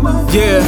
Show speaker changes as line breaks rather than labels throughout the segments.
Yeah,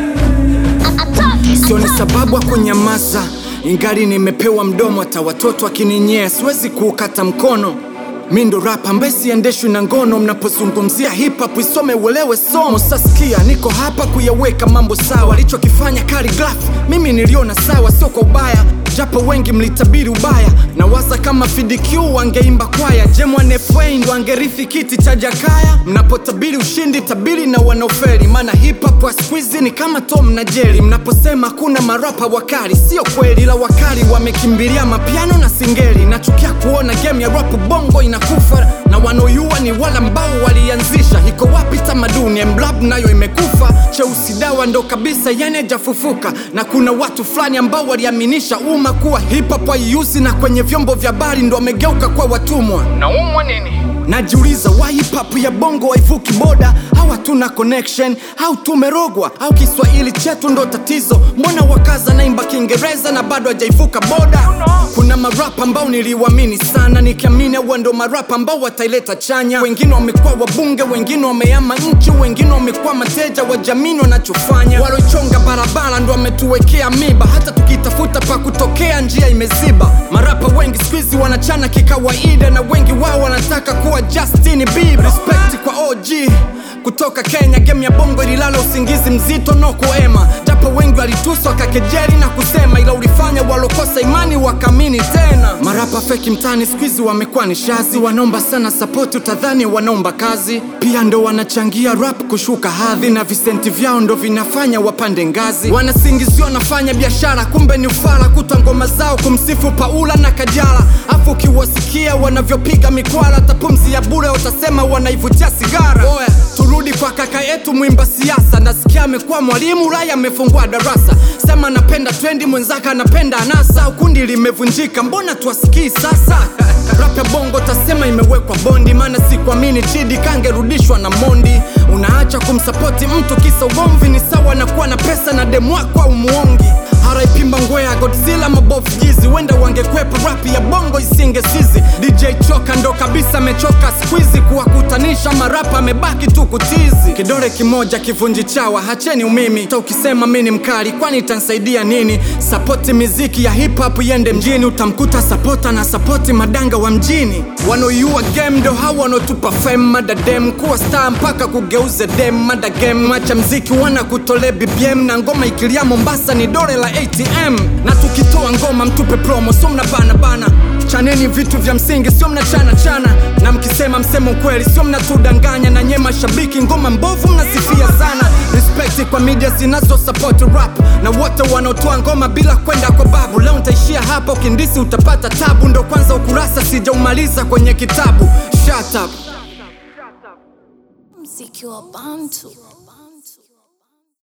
sio ni sababu ya kunyamaza, ingali nimepewa mdomo, hata watoto akininyea siwezi kuukata mkono. Mi ndo rapa ambaye siendeshwi na ngono. Mnapozungumzia hip hop isome uelewe somo. Sasikia niko hapa kuyaweka mambo sawa, alichokifanya Khaligraph mimi niliona sawa, sio kwa ubaya japo wengi mlitabiri ubaya. Nawaza kama FDQ wangeimba kwaya, Jemwan FA ndo angerithi kiti cha Jakaya. Mnapotabiri ushindi, tabiri na wanaoferi, maana hip hop wa siku hizi ni kama Tom na Jerry. Mnaposema kuna marapa wakali, sio kweli, ila wakali wamekimbilia mapiano na singeli. Nachukia kuona game ya rap bongo inakufa na wanaoyua ni wale ambao walianzisha. Iko wapi tamaduni? Mlab nayo imekufa, cheusi dawa ndo kabisa, yani hajafufuka. Na kuna watu fulani ambao waliaminisha umma kuwa hip hop haiuzi, na kwenye vyombo vya habari ndo wamegeuka kwa watumwa. Naumwa nini? Najiuliza why hip hop ya bongo haivuki boda, au hatuna connection, au tumerogwa, au Kiswahili chetu ndo tatizo? Mbona wakaza naimba Kiingereza na bado hajaivuka boda? Kuna marapa ambao niliwamini sana, nikiamini huwa ndo marapa ambao wataileta chanya. Wengine wamekuwa wabunge, wengine wamehama nchi, wengine wamekuwa mateja wa jamii wanachofanya. Waloichonga barabara ndo wametuwekea miba, hata tukitafuta pa kutokea njia imeziba. Marapa wengi siku hizi wanachana kikawaida, na wengi wao wanataka kuwa Justin Bieber. Respect kwa OG kutoka Kenya, game ya bongo ililala usingizi mzito no kuema, japo wengi walituswa kakejeli na kusema, ila ulifanya walokosa imani wakaamini tena. Marapa feki mtani siku hizi wamekuwa ni shazi, wanaomba sana sapoti, utadhani wanaomba kazi. Pia ndo wanachangia rap kushuka hadhi, na visenti vyao ndo vinafanya wapande ngazi. Wanasingiziwa wanafanya biashara, kumbe ni ufala, kuta ngoma zao kumsifu Paula na Kajala, afu ukiwasikia wanavyopiga mikwala, hata pumzi ya bure utasema wanaivutia sigara. Oya, turudi kwa kaka yetu mwimba siasa, nasikia amekuwa mwalimu Ulaya, amefungua darasa. Sema anapenda trendi, mwenzake anapenda anasa, kundi limevunjika, mbona tuwasikii sasa? Rap ya bongo tasema imewekwa bondi, maana sikuamini Chidi kangerudishwa na Mondi. Unaacha kumsapoti mtu kisa ugomvi, ni sawa na kuwa na pesa na demu wako au muongi. RIP Mbangwea, Godzilla, mabofu jizi, wenda wangekwepa rap ya bongo isingesizi. DJ Choka ndo kabisa amechoka squeezy, kuwakutanisha marapa amebaki tu kutizi. Kidole kimoja kivunji chawa, hacheni umimi. Ta ukisema mi ni mkali, kwani itansaidia nini? Sapoti miziki ya hip hop iende mjini, utamkuta sapota na sapoti madanga wa mjini. Wanaoiua game ndo hawa wanaotupa fame, madadem kuwa star mpaka kugeuze dem, mada game macha mziki wana kutole BBM na ngoma ikilia Mombasa ni dole la ATM, na tukitoa ngoma mtupe promo, so mna bana bana chaneni vitu vya msingi, sio mna chana chana, na mkisema msemo kweli, sio mnatudanganya. Na nye mashabiki, ngoma mbovu mnasifia sana. Respect kwa media zinazo support rap na wote wanaotoa ngoma bila kwenda kwa babu. Leo nitaishia hapa, ukindisi utapata tabu, ndo kwanza ukurasa sijaumaliza kwenye kitabu. Shut up.
Mziki wa Bantu.